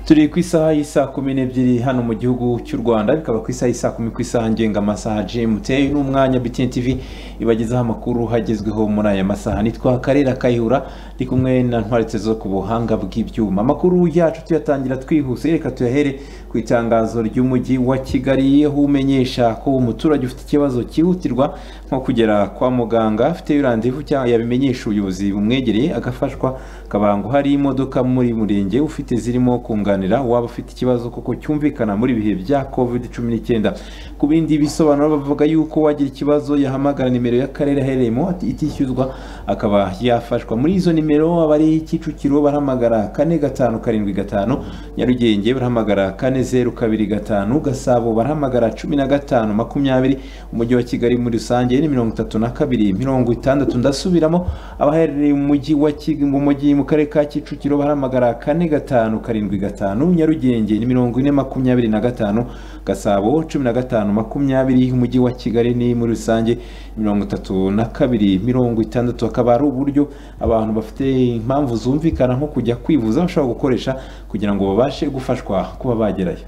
turi ku isaha y'isaa kumi n'ebyiri hano mu gihugu cy'u rwanda bikaba ku isaha y'isaa kumi ku isaha ngengamasaaha gmt n'umwanya btn tv ibagezaho amakuru hagezweho muri aya masaha nitwa karera kayihura ndi kumwe na ntwaritse zo ku buhanga bw'ibyuma amakuru yacu tuyatangira twihuse reka tuyahere ku itangazo ry'umujyi wa kigali aho umenyesha ko umuturage ufite ikibazo cyihutirwa nko kugera kwa muganga afite yurandivu cyangwa yabimenyesha ubuyobozi bumwegereye agafashwa akaba ngo hari imodoka muri murenge ufite zirimo kunganira waba ufite ikibazo kuko cyumvikana muri ibihe bya covid cumi n'icyenda ku bindi bisobanuro bavuga yuko wagira ikibazo yahamagara nimero y'akarere aherereyemo itishyuzwa akaba yafashwa muri izo nimero abari kicukiro barahamagara kane gatanu karindwi gatanu nyarugenge barahamagara kane zeru kabiri gatanu gasabo barahamagara cumi na gatanu makumyabiri umujyi wa kigali muri rusange ni mirongo itatu na kabiri mirongo itandatu ndasubiramo abaherereye mu mujyi wa Kigali mu mujyi mu karere ka kicukiro bahamagara kane gatanu karindwi gatanu nyarugenge ni mirongo ine makumyabiri na gatanu gasabo cumi na gatanu makumyabiri umujyi wa kigali ni muri rusange mirongo itatu na kabiri mirongo itandatu akaba ari uburyo abantu bafite impamvu zumvikana nko kujya kwivuza bashobora gukoresha kugira ngo babashe gufashwa kuba bagerayo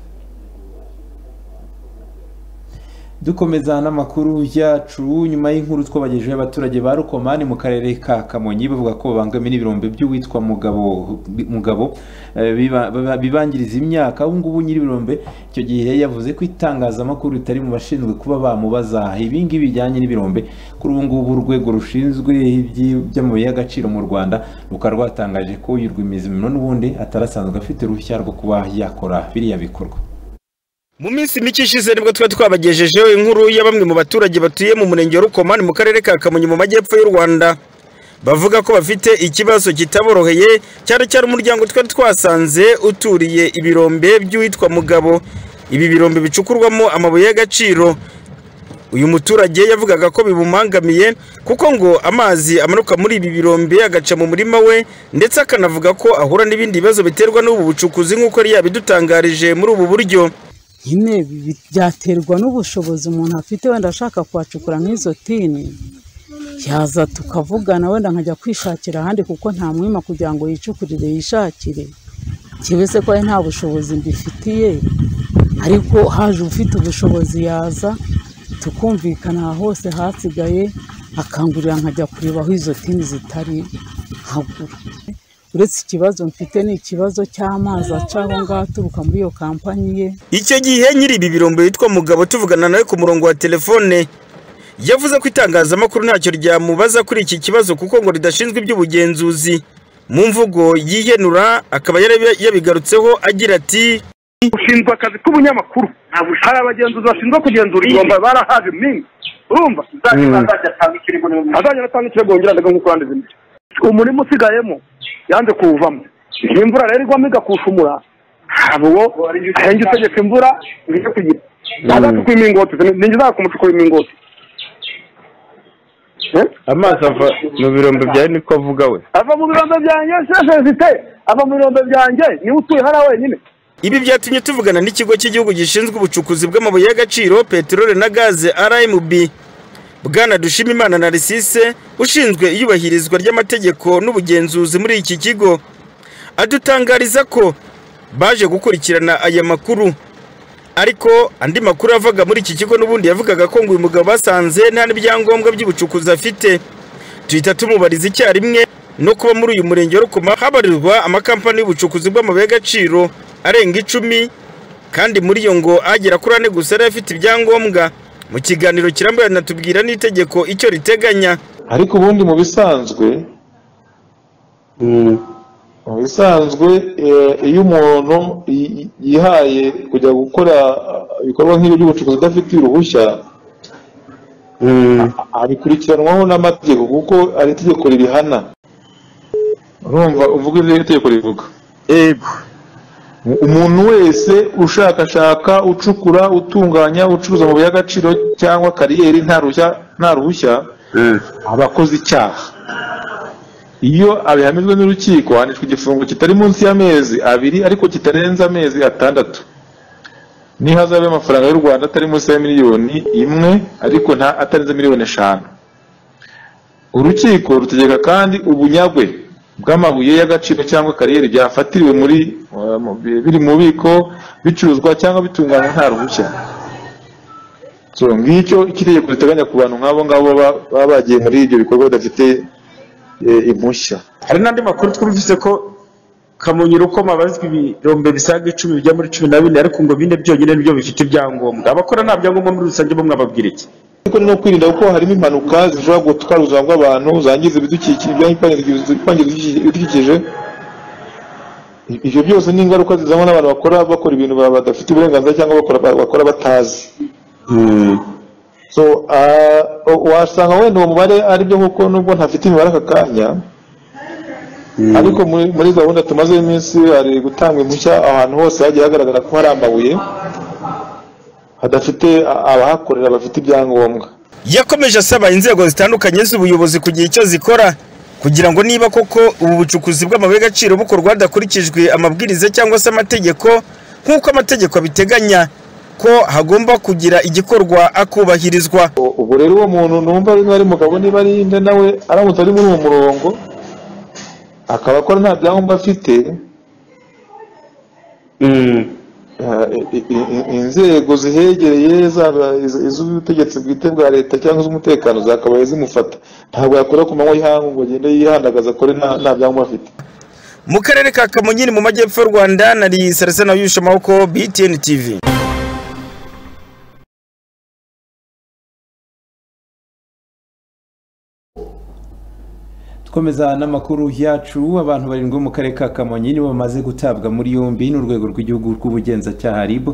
dukomeza n'amakuru yacu nyuma y'inkuru twabagejeho abaturage ba rukomani mu karere ka kamonyi bavuga ko babangamiye n'ibirombe by'uwitwa mugabo mugabo bibangiriza imyaka ubu ngubu nyir'ibirombe icyo gihe yavuze ko itangazamakuru ritari mu bashinzwe kuba bamubaza ibi ngibi bijyanye n'ibirombe kuri ubu ngubu urwego rushinzwe iby'amabuye y'agaciro mu rwanda rukaba rwatangaje ko uyu rwimizimiro n'ubundi atarasanzwe afite uruhushya rwo kuba yakora biriya bikorwa mu minsi mike ishize nibwo twari twabagejejeho inkuru ya bamwe mu baturage batuye mu murenge wa rukomani mu karere ka kamonyi mu majyepfo y'u rwanda bavuga ko bafite ikibazo kitaboroheye cyane cyane umuryango twari twasanze uturiye ibirombe by'uwitwa mugabo ibi birombe bicukurwamo amabuye y'agaciro uyu muturage yavugaga ko bimumangamiye kuko ngo amazi amanuka muri ibi birombe agaca mu murima we ndetse akanavuga ko ahura n'ibindi bibazo biterwa n'ubu bucukuzi nk'uko yari yabidutangarije muri ubu buryo nyine byaterwa n'ubushobozi umuntu afite wenda ashaka kuhacukura nk'izo tini yaza tukavugana wenda nkajya kwishakira ahandi kuko nta mwima kugira ngo yicukurire yishakire kibese ko nta bushobozi mbifitiye ariko haje ufite ubushobozi yaza tukumvikana hose hasigaye akangurira nkajya kureba aho izo tini zitari nkagura uretse ikibazo mfite ni ikibazo cy'amazi aca aho ngaho aturuka muri iyo kampanyi ye icyo gihe nyiri ibi birombe witwa mugabo tuvugana nawe ku murongo wa telefone yavuze ko itangazamakuru ntacyo ryamubaza kuri iki kibazo kuko ngo ridashinzwe iby'ubugenzuzi mu mvugo yihenura akaba yabigarutseho agira ati ushinzwe akazi k'ubunyamakuru hari abagenzuzi bashinzwe kugenzura ibirombe barahaje iminsi urumva azajya atanga ikirego wongera ndaga nk'uko yandize umurima usigayemo yanze kuwuvamo iyi mvura rero igwamo igakushumura ntabwo ahenga itegeka imvura ngo ijye kugira ntazacukwe imingoti ninjye kumucukura imingoti amazi ava mu birombe byawe niko avuga we ava mu birombe byanjye sesezite ava mu birombe byanjye niba utuye hariya wenyine ibi byatumye tuvugana n'ikigo cy'igihugu gishinzwe ubucukuzi bw'amabuye y'agaciro peteroli na gaze rmb bwana dushimimana na risise ushinzwe iyubahirizwa ry'amategeko n'ubugenzuzi muri iki kigo adutangariza ko baje gukurikirana aya makuru ariko andi makuru avaga muri iki kigo n'ubundi yavugaga ko ngo uyu mugabo basanze nta n'ibyangombwa by'ubucukuzi afite duhita tumubariza icyarimwe no kuba muri uyu murenge wa rukoma habarirwa amakampani y'ubucukuzi bw'amabuye y'agaciro arenga icumi kandi muri yo ngo agera kuri ane gusa yari afite ibyangombwa mu kiganiro kirambuye anatubwira n'itegeko icyo riteganya ariko ubundi mu bisanzwe mu bisanzwe iyo umuntu yihaye kujya gukora ibikorwa nk'ibyo by'ubucukuzi udafitiye uruhushya abikurikiranwaho n'amategeko kuko ari itegeko ririhana urumva uvuga ibyo itegeko rivuga umuntu wese ushakashaka ucukura utunganya ucuruza amabuye y'agaciro cyangwa kariyeri nta ruhushya aba akoze icyaha iyo abihamijwe n'urukiko ahanishwa igifungo kitari munsi y'amezi abiri ariko kitarenze amezi atandatu n'ihazabu y'amafaranga y'u rwanda atari munsi ya miliyoni imwe ariko atarenze miliyoni eshanu urukiko rutegeka kandi ubunyagwe bw'amabuye y'agaciro cyangwa kariyeri byafatiriwe muri uh, mu- bi- biri mu bubiko bicuruzwa cyangwa bitunganywa nta ruhushya so ngicyo iki tegeko riteganya ku bantu nk'abo ngabo baba baba bagiye muri ibyo bikorwa badafite eh, impushya hari n'andi makuru twumvise ko kamonyi rukoma abazwi ibirombe bisaga icumi bijya muri cumi na bine ariko ngo bine byonyine nibyo bifite ibyangombwa abakora nta byangombwa muri rusange bo mwababwira iki ariko ni no kwirinda kuko harimo impanuka zishobora gutwara ubuzima bw'abantu zangiza ibidukikije ibyangiza ibidukikije ibyo byose ni ingaruka zizanwa n'abantu bakora bakora ibintu ba- badafite uburenganzira cyangwa bakora bakora batazi so ah, o- wasanga wenda uwo mubare ari byo kuko nubwo ntafite imibare aka kanya ariko muri muri gahunda tumaze iminsi hari gutanga impushya ahantu hose hagiye hagaragara ko hari amabuye hadafite a- abahakorera bafite ibyangombwa yakomeje asaba inzego zitandukanye z'ubuyobozi kugira icyo zikora kugira ngo niba koko ubu bucukuzi bw'amabuye y'agaciro bukorwa hadakurikijwe amabwiriza cyangwa se amategeko nk'uko amategeko abiteganya ko hagomba kugira igikorwa akubahirizwa ubwo rero uwo muntu numva niba ari mugabo niba ari inde nawe aramutse ari muri uwo murongo akaba akora nta byangombwa afite eh, i- i- i- inzego zihegereye zaba iz- iz'ubutegetsi bwite bwa leta cyangwa iz'umutekano zakabaye zimufata ntabwo yakora ku manywa y'ihangu ngo agende yihandagaza akore nta- nta byangombwa afite mu karere ka kamonyi ni mu majyepfo y'u rwanda nari sarasana yusha amaboko btn tv Dukomeza n'amakuru yacu abantu barindwi bo mu karere ka Kamonyi nibo bamaze gutabwa muri yombi n'urwego rw'igihugu rw'ubugenzacyaha RIB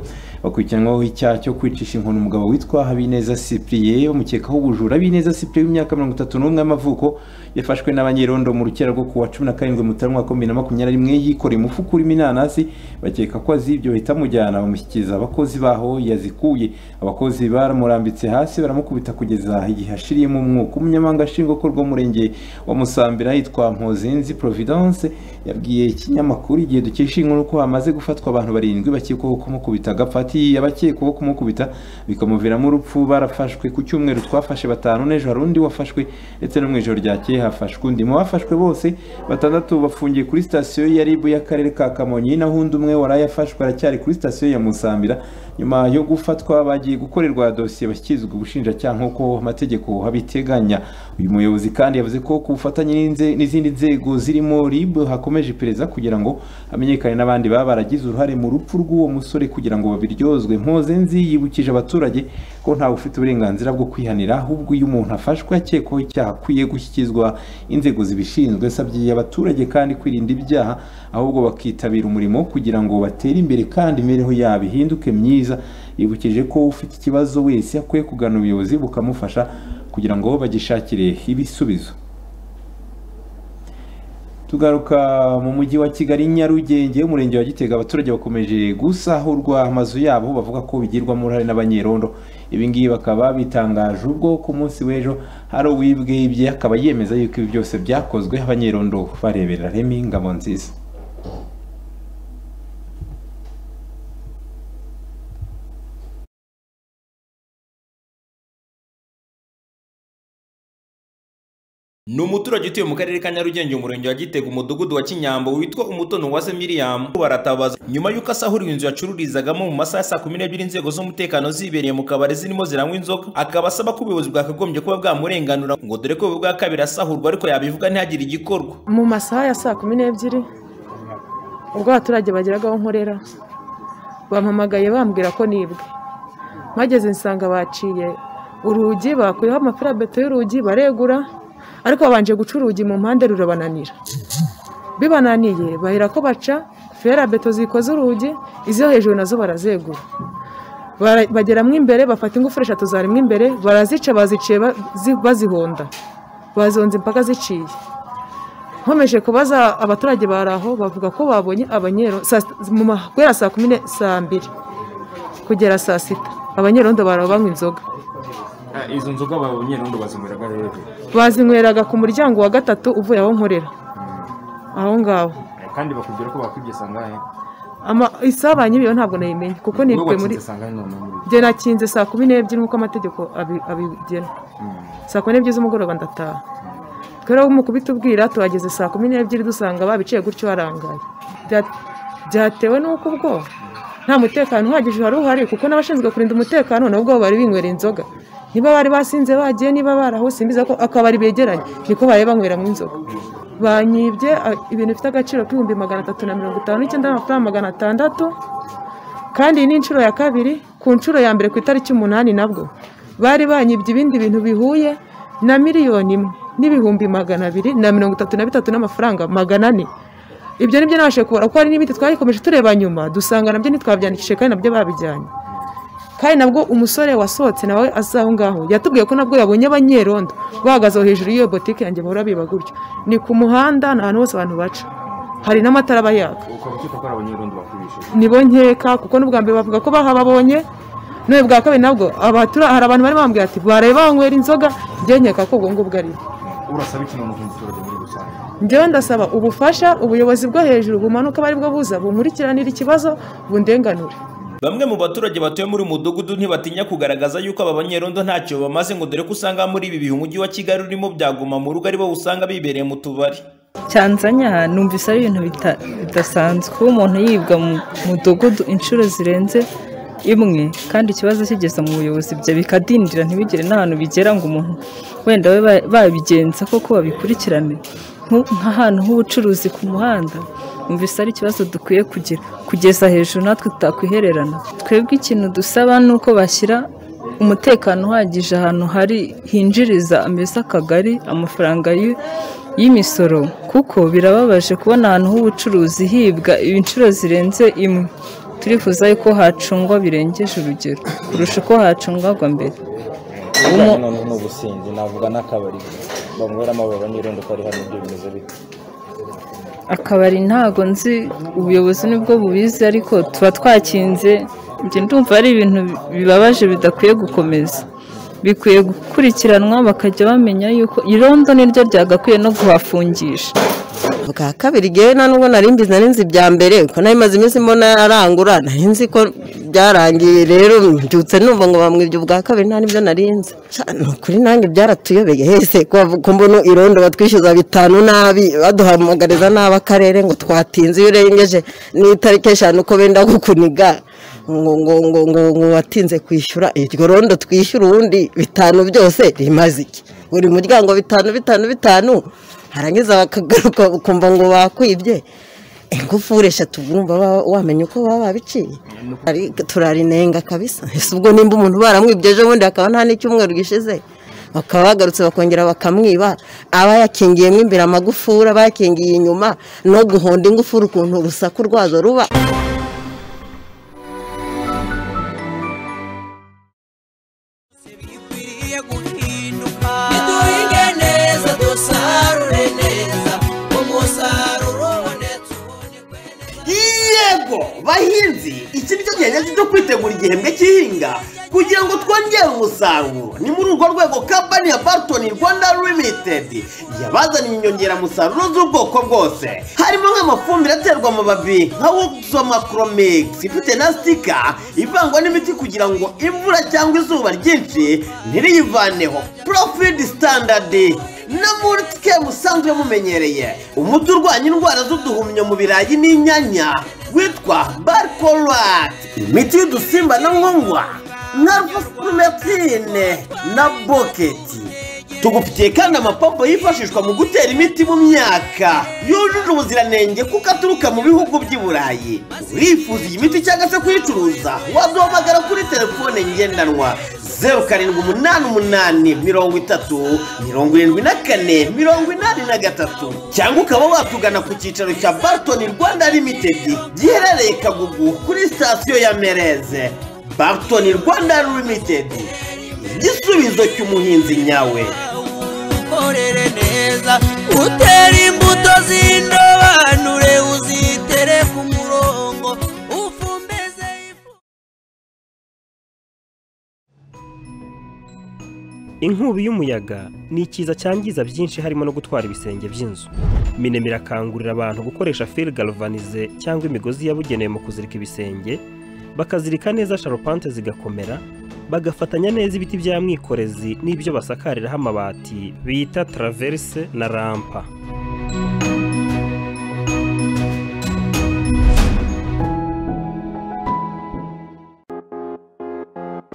bakurikiranwaho icyaha cyo kwicisha inkoni umugabo witwa Habineza Cyprien bamukekaho ubujura Habineza Cyprien w'imyaka mirongo itatu n'umwe y'amavuko yafashwe n'abanyerondo mu rukera rwo ku wa cumi na karindwi Mutarama wa bibiri na makumyabiri na rimwe yikoreye umufuka urimo inanasi bakeka ko azibye bahita amujyana bamushyikiriza abakozi baho yazikuye abakozi baramurambitse hasi baramukubita kugeza igihe ashiriyemo umwuka umunyamabanga nshingwabikorwa w'umurenge wa musambira yitwa mpozinzi providence yabwiye ikinyamakuru igihe dukesha inkuru ko hamaze gufatwa abantu barindwi bakekwaho kumukubita agapfa ati abakekwaho kumukubita bikamuviramo urupfu barafashwe ku cyumweru twafashe batanu n'ejo hari undi wafashwe ndetse no mu ijoro ryakeye hafashwe undi mu bafashwe bose batandatu bafungiye kuri sitasiyo ya ribu y'akarere ka kamonyi naho undi umwe wari yafashwe aracyari kuri sitasiyo ya musambira nyuma yo gufatwa bagiye gukorerwa dosiye bashyikirizwa ubushinjacyaha nk'uko amategeko abiteganya uyu muyobozi kandi yavuze ko ku bufatanye n'inze- n'izindi nzego zirimo rib hakomeje iperereza kugira ngo hamenyekane n'abandi baba baragize uruhare mu rupfu rw'uwo musore kugira ngo babiryozwe mpozenzi yibukije abaturage ko ntawe ufite uburenganzira bwo kwihanira ahubwo iyo umuntu afashwe akekwaho icyaha akwiye gushyikirizwa inzego zibishinzwe yasabye abaturage kandi kwirinda ibyaha ahubwo bakitabira umurimo kugira ngo batere imbere kandi imibereho yabo ihinduke myiza yibukije ko ufite ikibazo wese akwiye kugana ubuyobozi bukamufasha kugira ngo bagishakire ibisubizo tugaruka mu mujyi wa kigali nyarugenge umurenge wa gitega abaturage bakomeje gusahurwa amazu yabo bavuga ko bigirwamo uruhare n'abanyerondo ibingibi bakaba bitangaje ubwo ku munsi w'ejo hari uwibwibye akaba yemeza yuko ibi byose byakozwe abanyerondo barebera remi ngabo nziza ni umuturage utuye mu karere ka nyarugenge umurenge wa gitega umudugudu wa kinyambo witwa umutono wa miriyamu baratabaza nyuma y'uko asahuriwe inzu yacururizagamo mu masaha ya saa kumi n'ebyiri inzego z'umutekano zibereye mu kabari zirimo ziranywa inzoga akaba asaba ko ubuyobozi bwakagombye kuba bwamurenganura ngo dore ko bwa kabiri asahurwa ariko yabivuga ntihagire igikorwa mu masaha ya saa kumi n'ebyiri ubwo abaturage bageraga aho nkorera bampamagaye bambwira ko nibwe mageze nsanga baciye urugi bakuyeho amafarabeto y'urugi baregura ariko babanje guca urugi mu mpande rurabananira bibananiye bahera ko baca ferabeto zikoze urugi izo hejuru nazo barazegura Bara- bageramo imbere bafata ingufuri eshatu zarimo imbere barazica baziciye ba- zi- bazihonda bazihonze impaka ziciye nkomeje kubaza abaturage bari aho bavuga ko babonye abanyero saa- mu ma- guhera saa kumi ne- saa mbiri kugera saa sita abanyerondo baraho banywa inzoga izo nzoga abanyerondo bazinyweraga rero bazinyweraga ku muryango wa gatatu uvuye aho nkorera aho ngaho kandi bakubwira ko bakwibye sangahe Ama- isaha ba nyiriyo ntabwo nayimenye kuko nibwe muri sangahe none muri njye nakinze saa kumi n'ebyiri nk'uko amategeko abi- abigena saa kumi n'ebyiri z'umugoroba ndataha twebwe umukubita ubwira tuhageze saa kumi n'ebyiri dusanga babiciye gutyo barangaye Bya- byatewe n'uko ubwo nta mutekano uhagije wari uhari kuko n'abashinzwe kurinda umutekano nabwo bari binywera inzoga niba bari basinze bagiye niba barahose mbiza ko akabari begeranye niko bari banyweramo inzoga banyibye a- ibintu bifite agaciro k'ibihumbi magana atatu na mirongo itanu n'icyenda y'amafaranga magana atandatu kandi iyi ni inshuro ya kabiri ku nshuro ya mbere ku itariki umunani nabwo bari banyibye ibindi bintu bihuye na miliyoni imwe n'ibihumbi magana abiri na mirongo itatu na bitatu n'amafaranga magana ane ibyo nibyo nabashije kubara kuko hari n'ibindi twayikomeje tureba nyuma dusanga nabyo ntitwabyandikishije kandi nabyo babijyanye kandi nabwo umusore wasohotse nawe aza aho ngaho yatubwiye ko nabwo yabonye abanyerondo bahagaze aho hejuru y'iyo botike yanjye bahora biba gutyo ni ku muhanda ni ahantu hose abantu baca hari n'amatara aba yaka ukaba ukeka ko ari abanyerondo bakubishije nibo nkeka kuko n'ubwa mbere bavuga ko bahababonye none bwa kabiri nabwo abatura hari abantu bari bambwira ati bareba banywera inzoga njye nkeka ko ubwo ngubwo ari urasaba iki noneho umuturage muri rusange njyewe ndasaba ubufasha ubuyobozi bwo hejuru bumanuka abo ari bwo buza bunkurikiranire ikibazo bundenganure Bamwe mu baturage batuye muri uyu mudugudu ntibatinya kugaragaza yuko aba banyerondo ntacyo bamaze ngo dore ko usanga muri ibi bihe umujyi wa Kigali urimo byaguma mu rugo aribo usanga bibereye mu tubari. cyanzanya numvise ari ibintu bita- bidasanzwe kuba umuntu yibwa mu mudugudu inshuro zirenze imwe kandi ikibazo kigeze mu buyobozi bya bikadindira ntibigere n'ahantu bigera ngo umuntu wenda babe ba- babigenza koko babikurikirane Nku- nk'ahantu h'ubucuruzi ku muhanda numvise ari ikibazo dukwiye kugira kugeza hejuru natwe tutakwihererana twebwe ikintu dusaba ni uko bashyira umutekano uhagije ahantu hari hinjiriza mbese akagari amafaranga y'u- y'imisoro kuko birababaje kubona ahantu h'ubucuruzi hibwa inshuro zirenze imwe turifuza yuko hacungwa birengeje urugero kurusha uko hacungwagwa mbere ubujyanye noneho n'ubusinzi navuga n'akabari banyweramo aba banyerondo ko ari hano ibyo bimeze bite akabari ntago nzi ubuyobozi nibwo bubizi ariko tuba twakinze njye ndumva ari ibintu bibabaje bidakwiye gukomeza bikwiye gukurikiranwa bakajya bamenya yuko irondo niryo ryagakwiye no guhafungisha bwa kabiri ngewe nta nubwo nari mbizi nari nzi ibya mbere kuko nari maze iminsi mbona arangura nari nzi ko byarangiye rero mbyutse numva ngo bamwibye ubwa kabiri nta n'ibyo nari nzi Ca, ni ukuri nanjye byaratuyobeye hese ko bavuga ko mbona irondo batwishyuza bitanu nabi baduhamagariza nabi akarere ngo twatinze iyo urengeje n'itariki eshanu ko benda kukuniga ngo ngo ngo ngo ngo watinze kwishyura iryo rondo twishyura ubundi bitanu byose rimaze iki buri muryango bitanu bitanu bitanu harangiza bakagaruka ukumva ngo bakwibye ingufuri eshatu urumva wa- wamenya uko baba babiciye Ari- turarinenga kabisa ese ubwo nimba umuntu baramwibye ejo bundi hakaba nta n'icyumweru gishize bakaba bagarutse bakongera bakamwiba aba yakingiyemo imbere amagufuri aba yakingiye inyuma no guhonda ingufuri ukuntu urusaku rwazo ruba duhinge neza dusarure neza umusaruro ubonetse yego bahinzi iki nicyo gihe nyacyo cyo kwitegura igihembwe cy'ihinga kugira ngo twongere umusaruro ni muri urwo rwego kampani ya bartoni rwanda limited yabazaniye inyongeramusaruro z'ubwoko bwose harimo nk'amafumbire aterwa amababi nka woxomakromix ifite na sitika ivangwa n'imiti kugira ngo imvura cyangwa izuba ryinshi ntiriyivaneho profid standard na murike musanzwe mumenyereye umuti urwanya indwara z'uduhumyo mu birayi n'inyanya witwa barkorwati imiti y'udusimba na nkongwa na rufumetine na boketi tugufitiye kandi amapombo yifashishwa mu gutera imiti mu myaka yujuje ubuziranenge kuko aturuka mu bihugu by'i burayi urifuza iyi miti cyangwa se kuyicuruza waduhamagara kuri telefone ngendanwa zeru karindwi umunani umunani mirongo itatu mirongo irindwi na kane mirongo inani na gatatu cyangwa ukaba watugana ku cyicaro cya bartoni rwanda limitedi giherereye kagugu kuri sitasiyo ya mereze bartoni rwanda limitedi igisubizo cy'umuhinzi nyawe ukorere neza utere imbuto z'indobanure uzitere ku murongo ufumbeze inkubi y'umuyaga ni ikiza cyangiza byinshi harimo no gutwara ibisenge by'inzu minem irakangurira abantu gukoresha fil galvanize cyangwa imigozi yabugenewe mu kuzirika ibisenge bakazirika neza sharupante zigakomera bagafatanya neza ibiti bya mwikorezi n'ibyo basakariraho amabati bita taraverse na rampa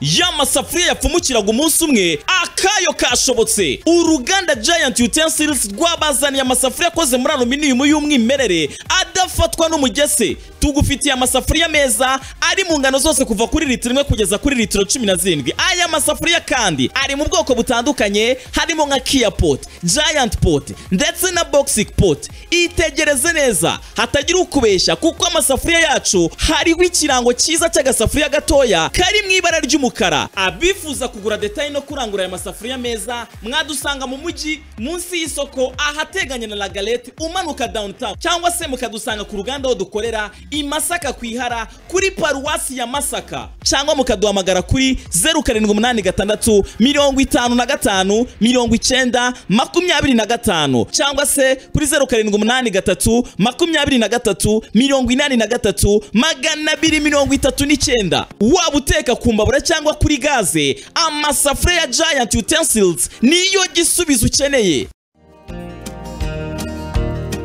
ya masafuriya yapfumukiraga umunsi umwe akayo kashobotse uruganda giant utensils rwabazaniye amasafuriya akoze muri aluminium y'umwimerere adafatwa n'umugese tugufitiye amasafuriya meza ari mu ngano zose kuva kuri litiro imwe kugeza kuri litiro cumi na zirindwi aya masafuriya kandi ari mu bwoko butandukanye harimo nka kia pot giant pot ndetse na boxic pot itegereze neza hatagira ukubeshya kuko amasafuriya yacu hariho ikirango cyiza cy'agasafuriya gatoya kari mu ibara ry'umukara abifuza kugura detaye no kurangura aya masafuriya meza mwadusanga mu mujyi munsi y'isoko ahateganye na lagalete umanuka downtown cyangwa se mukadusanga ku ruganda aho dukorera i masaka ku ihara kuri paruwasi ya masaka cyangwa mukaduhamagara kuri zeru karindwi umunani gatandatu mirongo itanu na gatanu mirongo icyenda makumyabiri na gatanu cyangwa se kuri zeru karindwi umunani gatatu makumyabiri na gatatu mirongo inani na gatatu magana abiri mirongo itatu n'icyenda waba uteka ku mbabura cyangwa kuri gaze amasafuriya ya giant utensils niyo gisubizo ukeneye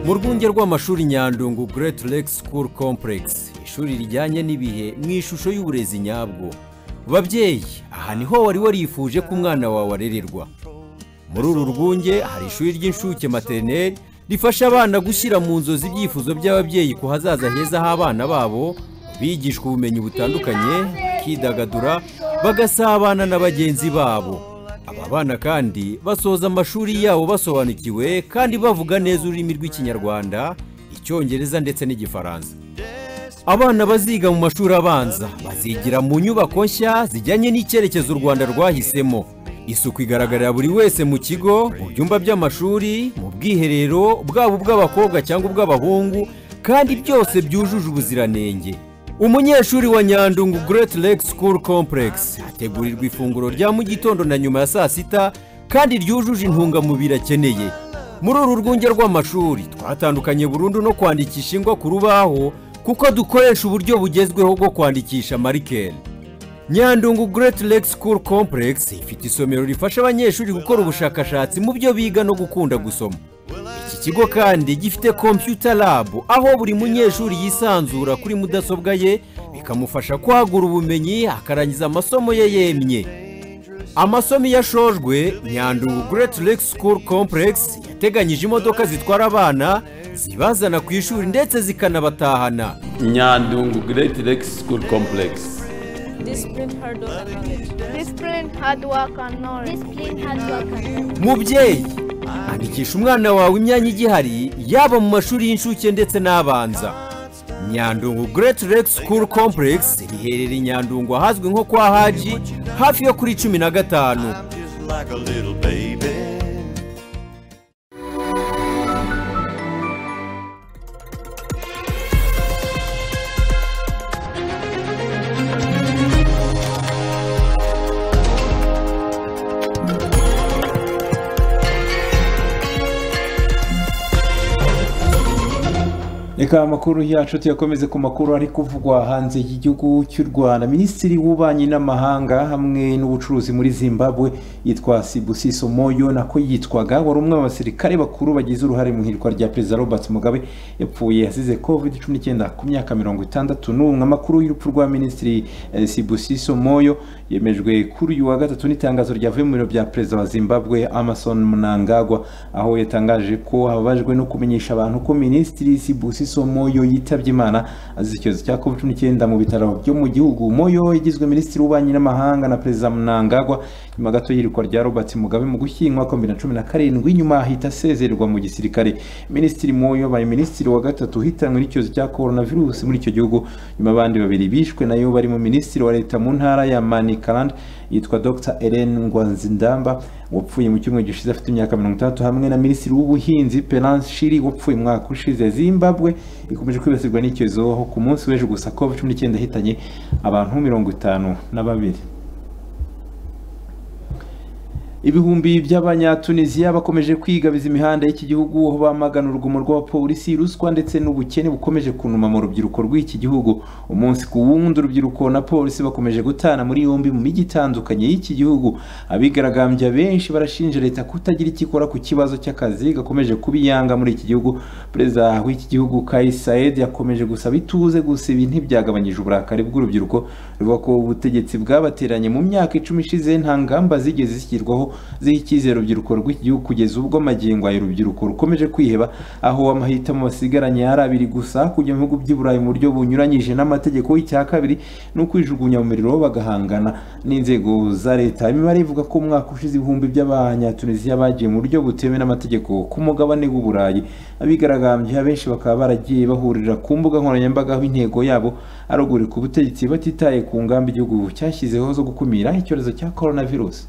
mu rwunge rw'amashuri nyandungu Great Lake School Complex ishuri rijyanye n'ibihe mu ishusho y'uburezi nyabwo babyeyi aha niho wari warifuje ko umwana wawe arererwa muri uru rwunge hari ishuri ry'inshuke materineri rifasha abana gushyira mu nzozi ibyifuzo by'ababyeyi ku hazaza heza h'abana babo bigishwa ubumenyi butandukanye bakidagadura bagasabana na bagenzi babo aba bana kandi basoza amashuri yabo basobanukiwe kandi bavuga neza ururimi rw'ikinyarwanda icyongereza ndetse n'igifaransa abana baziga mu mashuri abanza bazigira mu nyubako nshya zijyanye n'icyerekezo u rwanda rwahisemo isuku igaragarira buri wese mu kigo mu byumba by'amashuri mu bwiherero bwaba ubw'abakobwa cyangwa ubw'abahungu kandi byose byujuje ubuziranenge umunyeshuri wa nyandungu Great Lake School Complex ategurirwa ifunguro rya mu gitondo na nyuma ya saa sita kandi ryujuje intungamubiri akeneye muri uru rwunge rw'amashuri twatandukanye burundu no kwandikisha ingwa ku rubaho kuko dukoresha uburyo bugezweho bwo kwandikisha marikeri nyandungu Great Lake School Complex ifite isomero rifasha abanyeshuri gukora ubushakashatsi mu byo biga no gukunda gusoma iki kigo kandi gifite kompiyuta labu aho buri munyeshuri yisanzura kuri mudasobwa ye bikamufasha kwagura ubumenyi akarangiza amasomo ye yemye amasomo iyo ashojwe nyandungu Great Lake School Complex yateganyije imodoka zitwara abana zibazana ku ishuri ndetse zikanabatahana nyandungu Great Lake School Complex Discipline, hard work, and knowledge. Discipline, hard work, and knowledge. Discipline, hard work, and knowledge. mubyeyi andikisha umwana wawe imyanya igihari yaba mu mashuri y'incuke ndetse n'abanza nyandungu Great Lake School Complex riherereye i nyandungu ahazwi nko kwa haji hafi yo kuri cumi na gatanu like a little baby. reka amakuru yacu tuyakomeze ku makuru ari kuvugwa hanze y'igihugu cy'u rwanda minisitiri w'ububanyi n'amahanga hamwe n'ubucuruzi muri zimbabwe yitwa sibusiso moyo nako yitwaga wari umwe mu basirikare bakuru bagize uruhare mu ihirwa rya perezida robert mugabe yapfuye asize covid cumi n'icyenda ku myaka mirongo itandatu n'umwe amakuru y'urupfu rwa minisitiri eh, sibusiso moyo yemejwe kuri uyu wa gatatu n'itangazo ryavuye mu biro bya perezida wa zimbabwe amason mnangagwa aho yatangaje ko ababajwe no kumenyesha abantu ko minisitiri sibusiso moyo yitabye imana azize icyorezo cya covid cumi n'icyenda mu bitaro byo mu gihugu moyo yagizwe minisitiri w'ububanyi n'amahanga na perezida mnangagwa nyuma gato y'irikwa rya robert mugabe mu gushyingwa kwa bibiri na cumi na karindwi nyuma ahita asezererwa mu gisirikare minisitiri moyo baye minisitiri wa gatatu hitanwe n'icyorezo cya coronavirus muri icyo gihugu nyuma abandi babiri bishwe nayo barimo minisitiri wa leta mu ntara ya mani karande yitwa dr Ellen ngwanzindamba wapfuye mu cyumweru gishize afite imyaka mirongo itandatu hamwe na minisitiri w'ubuhinzi perance shiri wapfuye umwaka ushize zimbabwe ikomeje kwibasirwa n'icyorezo aho ku munsi w'ejo gusa covid cumi n'icyenda hitanye abantu mirongo itanu na babiri ibihumbi by'abanyatunisiya bakomeje kwigabiza imihanda y'iki gihugu aho bamagana urugomo rw'abapolisi ruswa ndetse n'ubukene bukomeje kunuma mu rubyiruko rw'iki gihugu umunsi ku wundi urubyiruko na polisi bakomeje gutana muri yombi mu mijyi itandukanye y'iki gihugu abigaragambya benshi barashinja leta kutagira icyo ikora ku kibazo cy'akazi gakomeje kuba iyanga muri iki gihugu perezida w'iki gihugu Kais Saied yakomeje gusaba ituze gusa ibi ntibyagabanyije uburakari bw'urubyiruko ruvuga ko ubutegetsi bwabateranye mu myaka icumi ishize nta ngamba zigeze zishyirwaho ziha icyizere urubyiruko rw'iki gihugu kugeza ubwo amagingo ayo urubyiruko rukomeje kwiheba aho amahitamo basigaranye ari abiri gusa kujya mu bihugu by'i Burayi mu buryo bunyuranyije n'amategeko y'icya kabiri ni ukwijugunya mu miriro bagahangana n'inzego za leta imibare ivuga ko umwaka ushize ibihumbi by'abanyatunisiya bagiye mu buryo butemewe n'amategeko ku mugabane w'uburayi abigaragambya benshi bakaba baragiye bahurira ku mbuga nkoranyambaga aho intego yabo ari ugurika ubutegetsi batitaye ku ngamba igihugu cyashyizeho zo gukumira icyorezo cya coronavirus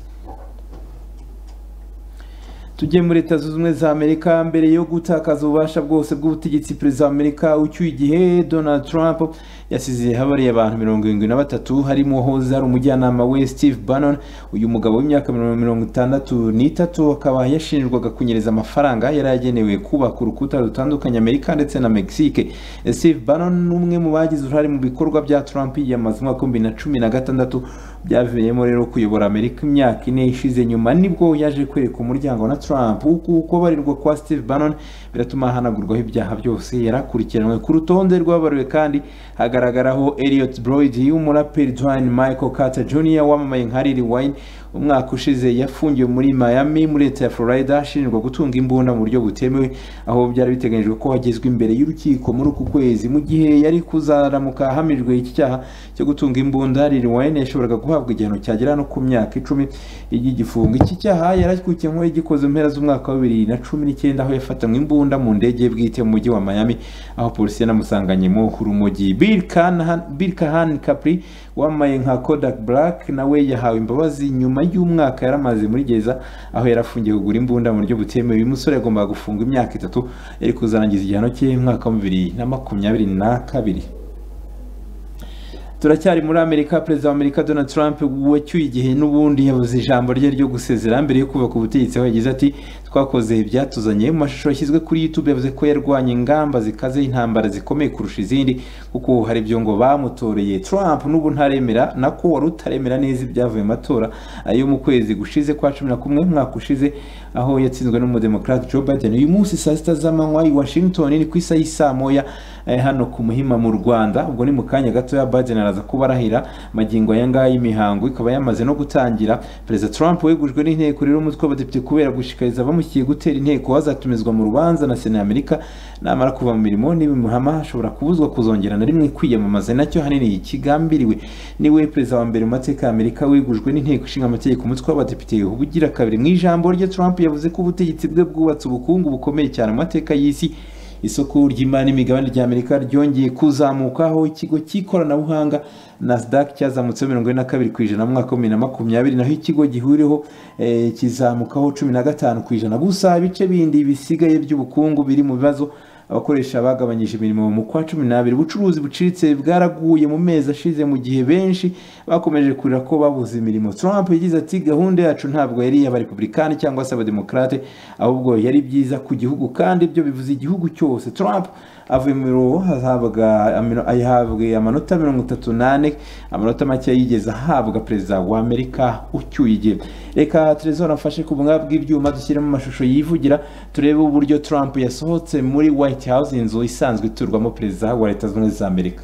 tujye muri leta zunze ubumwe za amerika mbere yo gutakaza ububasha bwose bw'ubutegetsi perezida wa amerika ucyuye igihe donald trump yasize habariye abantu mirongo irindwi na batatu harimo uwahoze ari umujyanama we steve bannon uyu mugabo w'imyaka mirongo itandatu n'itatu akaba yashinjwaga kunyereza amafaranga yari yagenewe kubaka urukuta rutandukanye amerika ndetse na mexique steve bannon ni umwe mu bagize uruhare mu bikorwa bya trump yiyamamaza umwaka w'ibihumbi bibiri na cumi na gatandatu byavuyemo rero kuyobora amerika imyaka ine ishize nyuma nibwo yaje kwereka umuryango na Trump uku kubarirwa kwa Steve Bannon biratuma ahanagurwaho ibyaha byose yarakurikiranwe ku rutonde rw'ababariwe kandi hagaragaraho Elliot Broyd y'umuraperi Dwayne Michael Carter Jr wamamaye nka Lil Wayne umwaka ushize yafungiwe muri Miami muri leta ya Florida ashinjwa gutunga imbunda mu buryo butemewe aho byari biteganyijwe ko agezwa imbere y'urukiko muri uku kwezi mu gihe yari kuzaramuka ahamijwe iki cyaha cyo gutunga imbunda Lil Wayne yashoboraga guhabwa igihano cyagera no ku myaka icumi y'igifungo iki cyaha yarakurikiye nk'uwagikoze mpera z'umwaka wa bibiri na cumi n'icyenda aho yafatanywe imbunda mu ndege ye bwite mu mujyi wa Miami aho polisi yanamusanganyemo urumogi Bill Cahan Bill Cahan Capri wamamaye nka Kodak Black nawe yahawe imbabazi nyuma y'umwaka yaramaze muri gereza aho yarafungiye kugura imbunda mu buryo butemewe uyu musore yagombaga gufungwa imyaka itatu yari kuzarangiza igihano cye umwaka wa bibiri na makumyabiri na kabiri turacyari muri amerika perezida wa amerika donald trump wacyuye igihe n'ubundi yabuze ijambo rye ryo gusezera mbere yo kubaka ubutegetsi aho yagize ati twakoze ibyatuzanye mu mashusho yashyizwe kuri youtube yavuze ko yarwanya ingamba zikaze intambara zikomeye kurusha izindi kuko hari ibyo ngo bamutoreye trump n'ubu ntaremera nako wari utaremera neza ibyavuye mu matora ayo mu kwezi gushize kwa cumi na kumwe umwaka ushize aho yatsinzwe n'umudemokrate joe biden uyu munsi saa sita z'amanywa i washington ni ku isaha y'isaa moya eh, hano ku muhima mu rwanda ubwo ni mu kanya gatoya biden araza kubarahira magingo aya ngaya imihango ikaba yamaze no gutangira perezida trump wegujwe n'inteko rero umutwe w'abadepite kubera gushishikariza abamushyigikiye gutera inteko azatumizwa mu rubanza na sena y'amerika namara kuva mu mirimo n'ibimuhama ashobora kubuzwa kuzongera na rimwe kwiyamamaza nacyo ahanini kigambiriwe niwe perezida wa mbere mu mateka y'amerika wegujwe n'inteko ishinga amategeko umutwe w'abadepite ubugira kabiri mu ijambo rye trump yavuze ko ubutegetsi bwe bwubatse ubukungu bukomeye cyane mu mateka y'isi isoko ry'imari n'imigabane rya amerika ryongeye kuzamuka aho ikigo cy'ikoranabuhanga nasdaq cyazamutseho mirongo ine na kabiri ku ijana mu mwaka wa bibiri na makumyabiri naho ikigo gihuriweho kizamukaho cumi na gatanu ku ijana gusa ibice bindi bisigaye by'ubukungu biri mu bibazo abakoresha bagabanyije imirimo mu kwa cumi n'abiri ubucuruzi buciriritse bwaraguye mu mezi ashize mu gihe benshi bakomeje kurira ko babuze imirimo trump yagize ati gahunda yacu ntabwo yari iy'abarepublikani cyangwa se abademokarate ahubwo yari byiza ku gihugu kandi ibyo bivuze igihugu cyose trump avuye mu mirongo ahabwe amanota mirongo itatu n'ane amanota make yigeze ahabwa perezida wa amerika ucyuye igihe reka telezone afashe ku bunga bw'ibyuma dushyiremo amashusho yivugira turebe uburyo trump yasohotse muri white house inzu isanzwe iturwamo perezida wa leta zunze ubumwe za amerika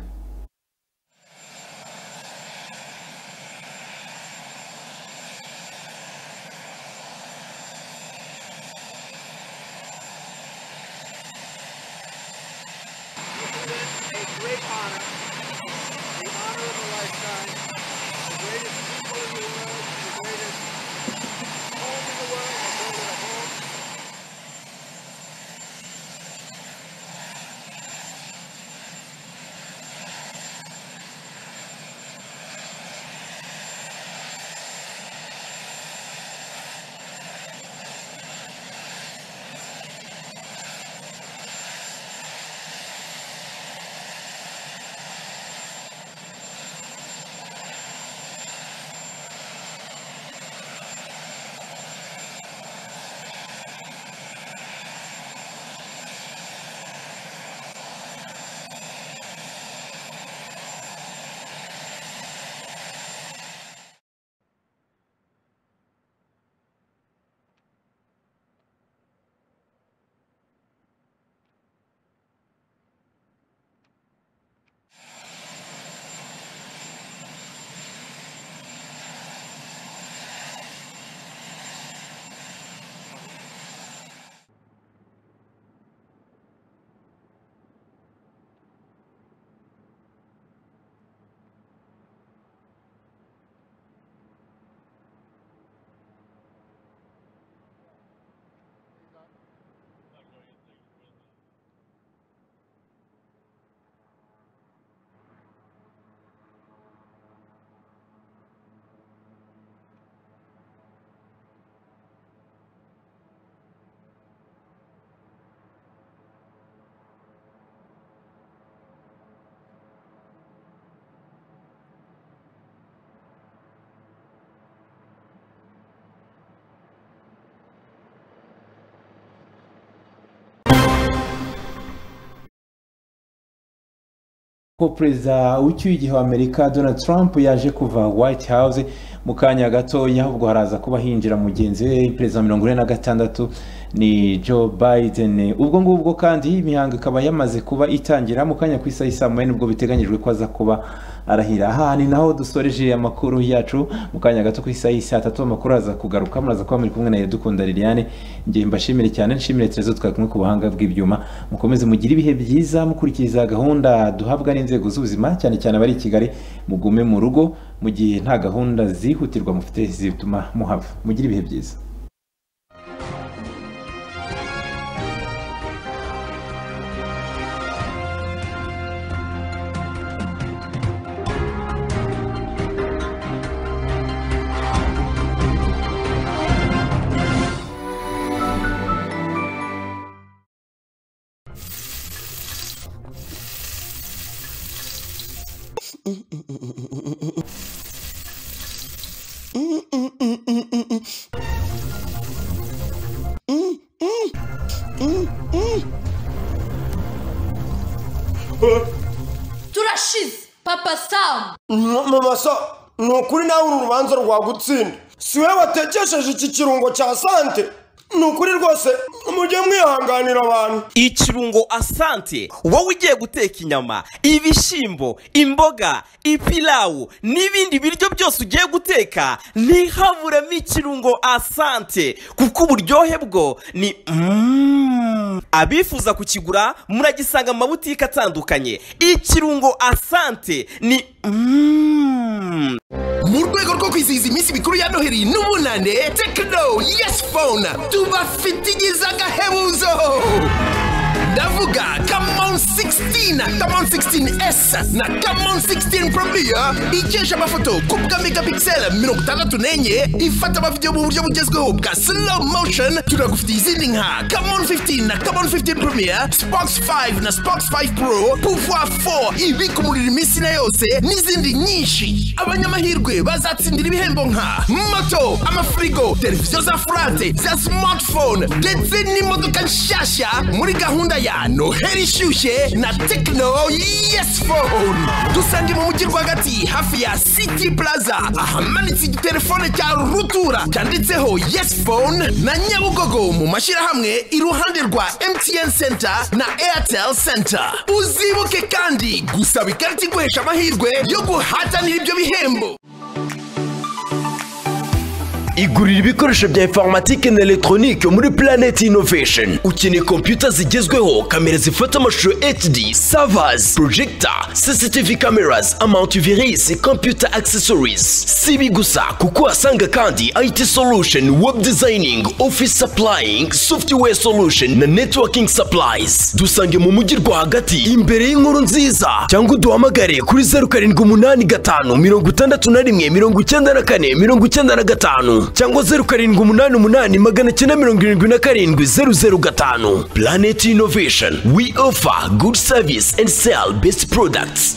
ko perezida w'icyuye igihe w'amerika donald trump yaje kuva white house mu kanya gatoya ubwo haraza kuba hinjira mugenzi we perezida wa mirongo ine na gatandatu ni joe biden ubwo ngubwo kandi imihango ikaba yamaze kuba itangira mu kanya ku isaha isa moya nibwo biteganyijwe ko aza kuba arahira aha ni naho dusoreje amakuru yacu mu kanya gato ku isaha y'i saa tatu amakuru aza kugaruka muraza kuba muri kumwe na Iradukunda Liliane ngiye mbashimire cyane nshimire Terezo twari kumwe ku buhanga bw'ibyuma mukomeze mugire ibihe byiza mukurikiza gahunda duhabwa n'inzego z'ubuzima cyane cyane abari i Kigali mugume mu rugo mu gihe nta gahunda zihutirwa mufite zituma muhava mugire ibihe byiza turashize papa samu mama so ni ukuri nawe uru rubanza rwagutsinda si wowe watekesheje iki kirungo cya sante ni ukuri rwose mujye mwihanganira abantu ikirungo asante wowe ugiye guteka inyama ibishyimbo imboga ipilawu n'ibindi biryo byose ugiye guteka ntihaburemo ikirungo asante kuko uburyohe bwo ni Mm. abifuza kukigura muragisanga mu mabutike atandukanye ikirungo asante ni Mm. mu rwego rwo kwizihiza iminsi mikuru ya noheli n'umunane tekino yesi fone tubafitigiza agahebuzo ndavuga kamon 16 kamon 16s na kamon 16 probiya ikesha amafoto ku bwa megapixel mirongo itandatu n'enye ifata amavidewo mu buryo bugezweho bwa slow motion turagufitiye izindi nka kamon 15 na kamon 15 probiya spox 5 na spox 5 pro pouvoir 4 ibika umuriro iminsi na yose n'izindi nyinshi abanyamahirwe bazatsindira ibihembo nka moto amafirigo televiziyo za furate za smartphone ndetse n'imodoka nshyashya muri gahunda ya noheli ishyushye na tekino yesi fone dusange mu mujyi rwagati hafi ya city plaza ahamanitse igitelefone cya rutura cyanditseho yesi fone na nyabugogo mu mashyirahamwe iruhande rwa mtn center na airtel center uzibuke kandi gusaba ikarita iguhesha amahirwe yo guhatanira ibyo bihembo igurira ibikoresho bya informatike na elegitoronike muri Planet Innovation ukeneye kompiyuta zigezweho kamera zifata amashusho HD servers projector CCTV cameras antivirus computer accessories si ibi gusa kuko uhasanga kandi IT solution web designing office supplying software solution na networking supplies dusange mu mujyi rwagati imbere y'inkuru nziza cyangwa uduhamagare kuri zeru karindwi umunani gatanu mirongo itandatu na rimwe mirongo icyenda na kane mirongo icyenda na gatanu cyangwa zeru karindwi umunani umunani magana cyenda mirongo irindwi na karindwi zeru zeru gatanu planet innovation we offer good service and sell best products